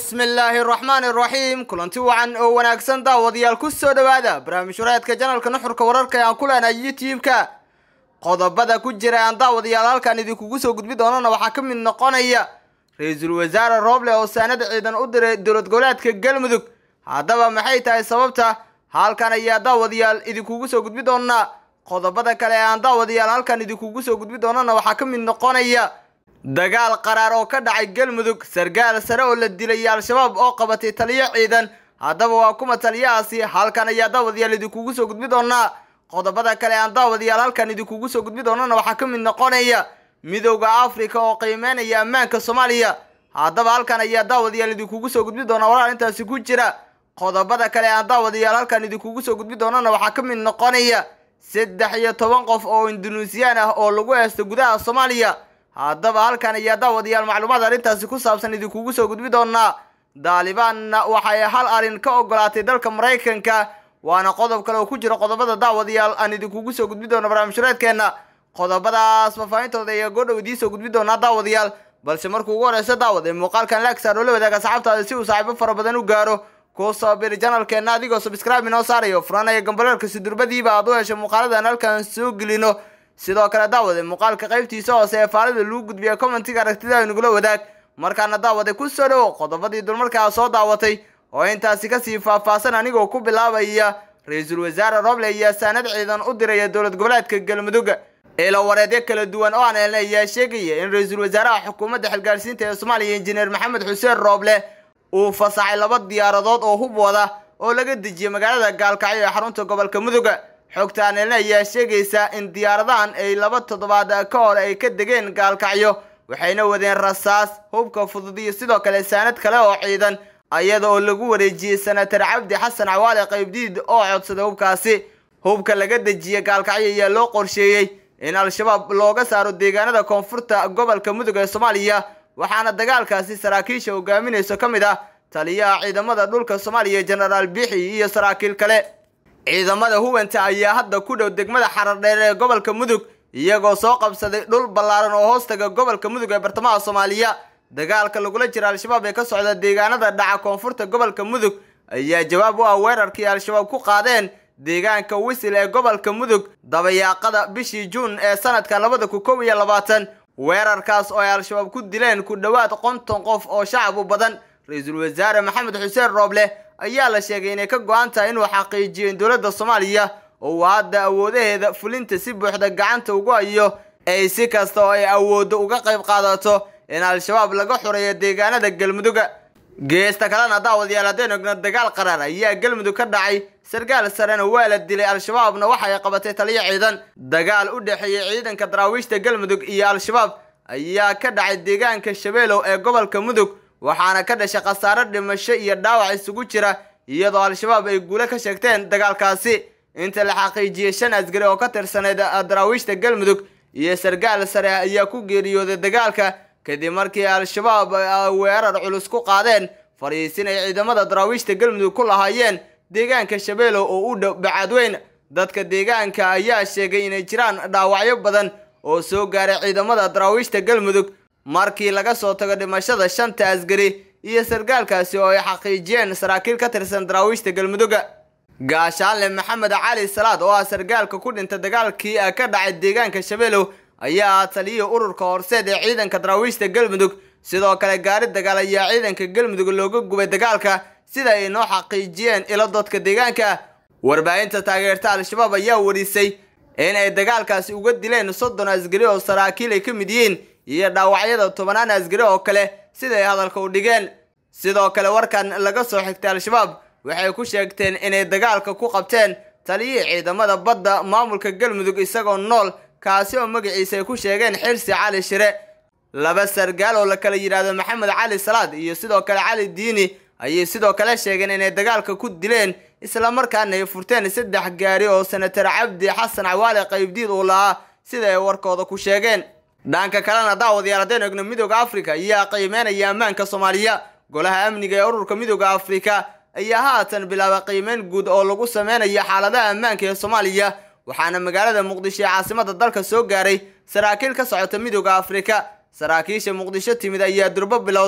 bismillaahi raxmaani raxiim kulanti wacan oo wanaagsan daawadayaal ku soo dhowaada barnaamij wareedka janalka nuxurka wararka ee aan ku leenahay youtube-ka qodobada ku jira aan daawadayaal halkan idinkugu soo gudbi doonana waxaa ka mid noqonaya ra-iisul wasaare rooble oo saanad ciidan u diray dowlad goboleedka galmudug haddaba maxay tahay sababta halkan ayaa daawadayaal idinkugu soo gudbi doonaa qodobada kale ee aan daawadayaal halkan idinkugu soo gudbi doonana waxaa ka mid noqonaya dagaal qaraar oo ka dhacay galmudug sargaal sare oo la dilay al-shabaab oo qabatay taliyo ciidan haddaba waa kuma taliyahaasi halkan ayaa daawadayaal idinkugu soo gudbi doonaa qodobada kale aan daawadayaal halkan idinkugu soo gudbi doonana waxaa ka mid noqonaya midowda africa oo qiimeynaya ammaanka soomaaliya haddaba halkan ayaa daawadayaal idinkugu soo gudbi doonaa walaal intaasi ku jira qodobada kale aan daawadayaal halkan idinkugu soo gudbi doonana waxaa ka mid noqonaya saddex iyo toban qof oo indunuusiyaan ah oo lagu heesto gudaha soomaaliya haddaba halkan ayaa daawadayaal macluumaad arrintaasi ku saabsan idinkugu soo gudbi doonaa daalibaanna waxay hal arrin ka ogolaatay dalka maraykanka waana qodob kale oo ku jira qodobada daawadayaal aan idinkugu soo gudbi doono barnaamijhureedkeenna qodobadaas faahfaahintooda ayaa goodhow idiin soo gudbi doonaa daawadayaal balse markuu ugu horeysa daawad ee muuqaalkan laagsaar oo la wadaaga asxaabtaada si uu saaxiibo fara badan u gaaro kuu soo biri janalkeenna adigoo subscribe inoo saarayo furanaya gambareerka sidurbadiiba aad u hesho muuqaaladan halkan soo gelino sidoo kale daawade muuqaalka qaybtiisa hoose ee faalida lagu gudbiya commentiga aragtida nagula wadaag markaana daawade ku soo dhowo qodobadii dulmarkaa soo daawatay oo intaasi kasii faahfaahsan anigoo ku bilaabaya ra-iisul wasaare roble ayaa saanad ciidan u diraya dowlad goboleedka galmudug ilo wareedyo kala duwan oo aan helnay ayaa sheegaya in ra-iisul wasaaraha xukuumadda xilgaarsiinta ee soomaaliya injineer maxamed xuseen rooble uu fasaxay laba diyaaradood oo hub wada oo laga dejiyay magaalada gaalkacyo ee xarunta gobolka mudug xogta aan helna ayaa sheegaysa in diyaaradahan ay laba toddobaad ka hor ay ka degeen gaalkacyo waxayna wadeen rasaas hubka fudud iyo sidoo kale saanad kale oo ciidan iyada oo lagu wareejiyey senatar cabdi xasan cawaale qaybdiid oo codsaday hubkaasi hubka laga dejiyey gaalkacyo ayaa loo qorsheeyey in al-shabaab looga saaro deegaanada koonfurta gobolka mudug ee soomaaliya waxaana dagaalkaasi saraakiisha hogaaminayso ka mid ah taliyaha ciidamada dhulka soomaaliya jenaraal bixi iyo saraakiil kale ciidamada hubanta ayaa hadda ku dhow degmada xarardheer ee gobolka mudug iyagoo soo qabsaday dhul ballaaran oo hoostaga gobolka mudug ee bartamaha soomaaliya dagaalka lagula jira al-shabaab ee ka socda deegaanada dhaca koonfurta gobolka mudug ayaa jawaab u ah weerarkii al-shabaab ku qaadeen deegaanka wisil ee gobolka mudug dabayaaqada bishii juun ee sanadka labada kun kow iyo labaatan weerarkaas oo ay al-shabaab ku dileen ku dhowaad konton qof oo shacab u badan ra-iisul wasaare maxamed xuseen rooble ayaa la sheegay inay ka go-an tahay inuu xaqiijiyo in dowladda soomaaliya oo uu hadda awoodaheeda fulinta si buuxda gacanta ugu hayo ay si kasta oo ay awooddo uga qayb qaadato in al-shabaab laga xoreeyo deegaanada galmudug geesta kalena daawadayaal haddeen ogno dagaal qaraar ayaa galmudug ka dhacay sargaal sarena waa la dilay al-shabaabna waxa ay qabatay taliyo ciidan dagaal u dhexeeyey ciidanka daraawiishta galmudug iyo al-shabaab ayaa ka dhacay deegaanka shabeelow ee gobolka mudug waxaana ka dhashay khasaaro dhimasho iyo dhaawac isugu jira iyadoo al-shabaab ay guule ka sheegteen dagaalkaasi inta la xaqiijiyey shan asgari oo ka tirsaneyd daraawiishta galmudug iyo sargaal sare ayaa ku geeriyooday dagaalka kadib markii al-shabaab weerar culus ku qaadeen fariisin ay ciidamada daraawiishta galmudug ku lahaayeen deegaanka shabeelow oo u dhow bacaadweyn dadka deegaanka ayaa sheegay inay jiraan dhaawacyo badan oo soo gaaray ciidamada daraawiishta galmudug markii laga soo tago dhimashada shanta asgari iyo sargaalkaasi oo ay xaqiijiyeen saraakiil ka tirsan daraawiishta galmudug gaashaanle maxamed cali salaad oo ah sargaalka ku dhinta dagaalkii ka dhacay deegaanka shabeelow ayaa ah taliyihii ururka horseed ee ciidanka daraawiishta galmudug sidoo kale gaari dagaal ayaa ciidanka galmudug looga gubay dagaalka sida ay noo xaqiijiyeen ilo dadka deegaanka warbaahinta taageerta al-shabaab ayaa warisay in ay dagaalkaasi uga dileen soddon asgari oo saraakiil ay ka mid yihiin iyo dhaawacyada tobanaan asgari oo kale sida ay hadalka u dhigeen sidoo kale warkan laga soo xigtay al-shabaab waxay ku sheegteen inay dagaalka ku qabteen taliyihii ciidamada badda maamulka galmudug isagoo nool kaasi oo magaciisa ay ku sheegeen xirsi cali shire laba sargaal oo la kala yidhaahdo maxamed cali salaad iyo sidoo kale cali diini ayay sidoo kale sheegeen inay dagaalka ku dileen islamarkaana ay furteen saddex gaari oo senatar cabdi xasan cawaale qaybdiid uu lahaa sida ay warkooda ku sheegeen dhanka kalena daawadayaal haddeen egno midooda africa ayaa qiimeynaya ammaanka soomaaliya golaha amniga ee ururka midooda africa ayaa haatan bilaabay qiimeyn guud oo lagu sameynayo xaaladaha ammaanka ee soomaaliya waxaana magaalada muqdisho ee caasimada dalka soo gaaray saraakiil ka socota midooda africa saraakiisha muqdisho timid ayaa durbo bilowday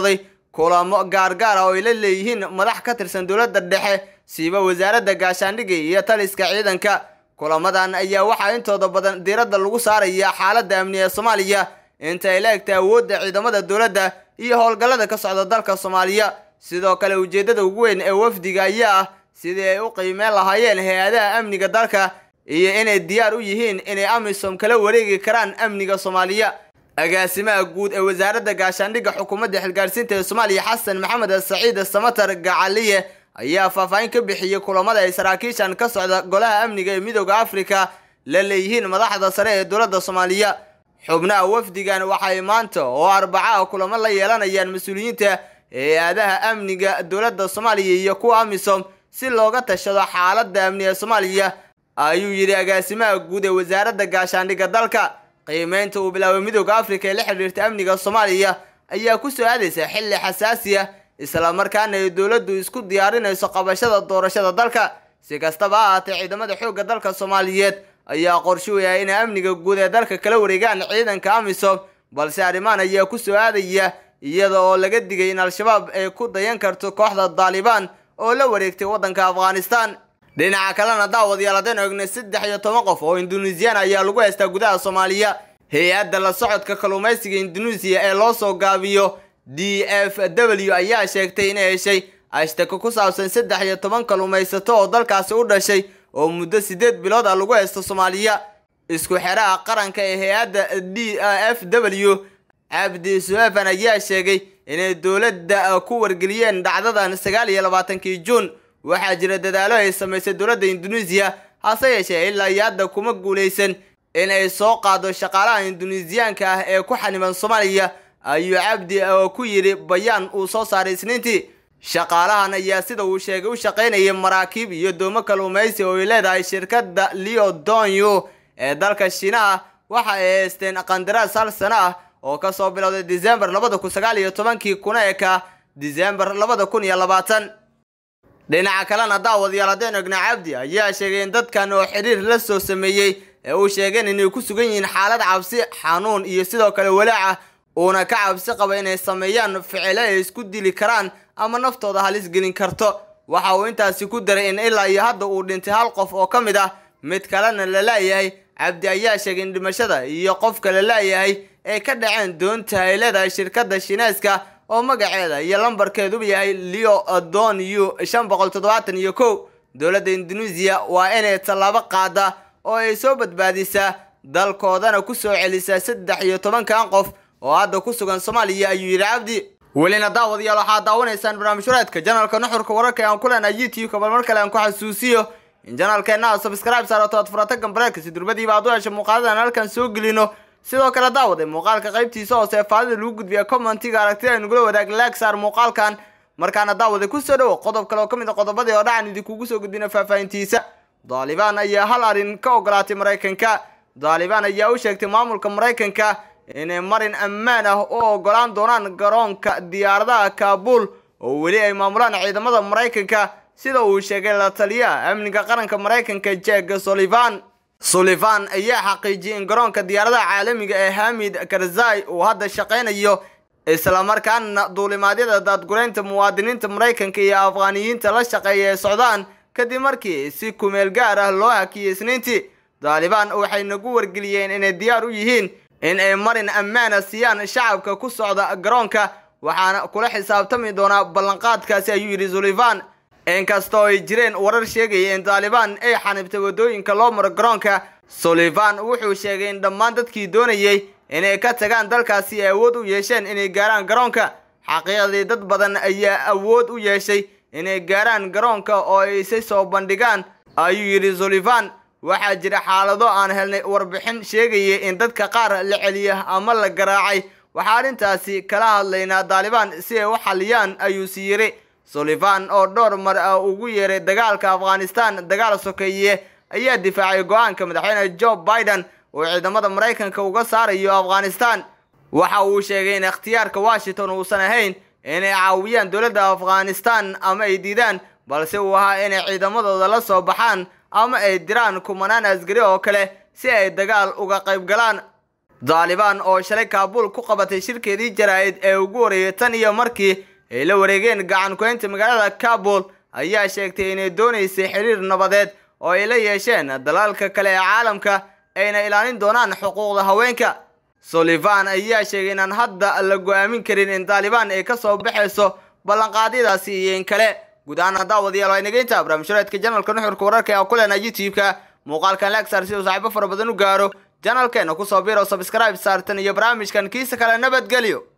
kulamo gaargaar ah oo ay la leeyihiin madax ka tirsan dowladda dhexe siiba wasaaradda gaashaandhigga iyo taliska ciidanka kulamadan ayaa waxaa intooda badan diiradda lagu saaraya xaaladda amni ee soomaaliya inta ay la egtay awoodda ciidamada dowladda iyo howlgallada ka socda dalka soomaaliya sidoo kale ujeeddada ugu weyn ee wafdiga ayaa ah sidii ay u qiimeyn lahaayeen hay-adaha amniga dalka iyo inay diyaar u yihiin inay amisom kala wareegi karaan amniga soomaaliya agaasimaha guud ee wasaaradda gaashaandhigga xukuumadda xilgaarsiinta ee soomaaliya xasan maxamed saciid samatar gacaliye ayaa faahfaahin ka bixiyey kulamada ay saraakiishan ka socda golaha amniga ee midooda afrika la leeyihiin madaxda sare ee dowladda soomaaliya xubnaha wafdigan waxay maanta oo arbacaha kulamo la yeelanayaan mas-uuliyiinta hay-adaha amniga dowladda soomaaliya iyo kuwa amisom si looga tashado xaaladda amni ee soomaaliya ayuu yidhi agaasimaha guud ee wasaaradda gaashaandhigga dalka qiimeynta uu bilaabay midooda afrika ee la xidhiirta amniga soomaaliya ayaa ku soo aadaysa xilli xasaasi ah islamarkaana ay dowladdu isku diyaarinayso qabashada doorashada dalka si kastaba ha ahaatee ciidamada xoogga dalka soomaaliyeed ayaa qorshooya inay amniga guud ee dalka kala wareegaan ciidanka amisom balse arrimahan ayaa ku soo aadaya iyada oo laga digay in al-shabaab ay ku dayan karto kooxda daalibaan oo la wareegtay waddanka afghanistan dhinaca kalena daawadayaal haddeen ognay saddex iyo toban qof oo induneisiyan ayaa lagu haystaa gudaha soomaaliya hay-adda la socodka kalluumaysiga induneisiya ee loo soo gaabiyo d f w ayaa sheegtay inay heshay ashtako ku saabsan saddex iyo toban kalluumaysato oo dalkaasi u dhashay oo muddo siddeed bilood ah lagu haysto soomaaliya isku xeraha qaranka ee hay-adda d f w cabdi suefan ayaa sheegay inay dowladda ku wargeliyeen dhacdadan sagaal iyo labaatankii juun waxaa jira dadaalo ay samaysay dowladda induneisiya hase yeeshee ilaa iyo hadda kuma guulaysan in ay soo qaado shaqaalaha induneisiyaanka ah ee ku xaniban soomaaliya ayuu cabdi ku yidhi bayaan uu soo saaray isniintii shaqaalahan ayaa sida uu sheegay u shaqaynayay maraakiib iyo doomo kalluumaysi oo ay leedahay shirkadda leo donyo ee dalka shiinaha waxa ay haysteen qandaraas hal sano ah oo kasoo bilowday disembar labada kun sagaal iyo tobankii kuna eka disembar labada kun iyo labaatan dhinaca kalena daawadayaal haddeen ogna cabdi ayaa sheegay in dadkan oo xiriir la soo sameeyey ee uu sheegeen inay ku sugan yihiin xaalad cabsi xanuun iyo sidoo kale walaaca uuna ka cabsi qaba inay sameeyaan ficilo ay isku dili karaan ama naftooda halis gelin karto waxa uu intaasi ku daray in ilaa iyo hadda uu dhintay hal qof oo ka mid ah mid kalena la laayahay cabdi ayaa sheegay in dhimashada iyo qofka la laayahay ay ka dhaceen doonta ay leedahay shirkadda shineeska oo magaceeda iyo lambarkeeduba yahay leo don u shan boqol toddobaatan iyo kow dowladda induneisiya waa inay tallaabo qaada oo ay soo badbaadisaa dalkoodana ku soo celisaa saddex iyo tobankan qof oo hadda ku sugan soomaaliya ayuu yidhi cabdi welina daawadayaal waxaad daawanaysaan barnaamijhureedka janalka nuxurka wararka aan ku leenahay youtube-ka bal mar kale aan ku xasuusiyo in janalkeenna aad subscribe saarato aad furata gambareerka si durbadiiba aad u hesho muuqaaladan halkan soo gelino sidoo kale daawaday muuqaalka qaybtiisa hoose ee faadida lagu gudbiya commentiga aragtida aynugula wadaag laag saar muuqaalkan markaana daawaday kusoo dhowo qodob kale oo ka mid a qodobadii oo dhacan idinkugu soo gudbina faahfaahintiisa daalibaan ayaa hal arrin ka ogolaatay maraykanka daalibaan ayaa u sheegtay maamulka maraykanka inay marin ammaan ah u ogolaan doonaan garoonka diyaaradaha kaabul oo weli ay maamulaan ciidamada maraykanka sida uu sheegay la taliyaha amniga qaranka maraykanka jack sullivan sullivan ayaa xaqiijiyay in garoonka diyaaradaha caalamiga ee hamid karzai uu hadda shaqaynayo islamarkaana duulimaadyada daadgureynta muwaadiniinta maraykanka iyo afghaaniyiinta la shaqeeya ee socdaan kadib markii si kumeel gaar ah loo hakiyey isniintii daalibaan waxay nagu wargeliyeen inay diyaar u yihiin in ay marin ammaana siiyaan shacabka ku socda garoonka waxaana kula xisaabtami doonaa ballanqaadkaasi ayuu yidhi sullivan inkastoo ay jireen warar sheegaya in daalibaan ay xanibtay waddooyinka loo maro garoonka sullivan wuxuu sheegay in dhammaan dadkii doonayey inay ka tagaan dalkaasi ay awood u yeesheen inay gaaraan garoonka xaqiiqdii dad badan ayaa awood u yeeshay inay gaaraan garoonka oo ay isa soo bandhigaan ayuu yidhi sullivan waxaa jira xaalado aan helnay warbixin sheegaya in dadka qaar la celiya ama la garaacay waxaa arrintaasi kala hadlaynaa daalibaan si ay u xaliyaan ayuu sii yiri sullivan oo dhowr mar ah ugu yeeray dagaalka afghanistan dagaal sokeeye ayaa difaacay go-aanka madaxweyne joe biden uu ciidamada maraykanka uga saarayo afghanistan waxa uu sheegay in ikhtiyaarka washington uusan ahayn inay caawiyaan dowladda afghanistan ama ay diidaan balse uu ahaa inay ciidamadooda la soo baxaan ama ay diraan kumanaan asgari oo kale si ay dagaal uga qayb galaan daalibaan oo shalay kaabul ku qabatay shirkeedii jaraa'id ee ugu horeeyay tan iyo markii ay la wareegeen gacan ku-haynta magaalada kabul ayaa sheegtay inay doonaysay xiriir nabadeed oo ay la yeesheen dalalka kale ee caalamka ayna ilaalin doonaan xuquuqda haweenka sullivan ayaa sheegay inaan hadda la go-aamin karin in taalibaan ay kasoo baxayso ballanqaadyadaasi iyo in kale guud ahaan daawadayaal waa inageynta barnaamijyareedka janalka nuxurka wararka ee ku leenaa youtube-ka muuqaalkan lagsar si uu saaxiibo fara badan u gaaro janalkeena kusoo biiro subscribe saartan iyo barnaamijkan kiisa kale nabadgelyo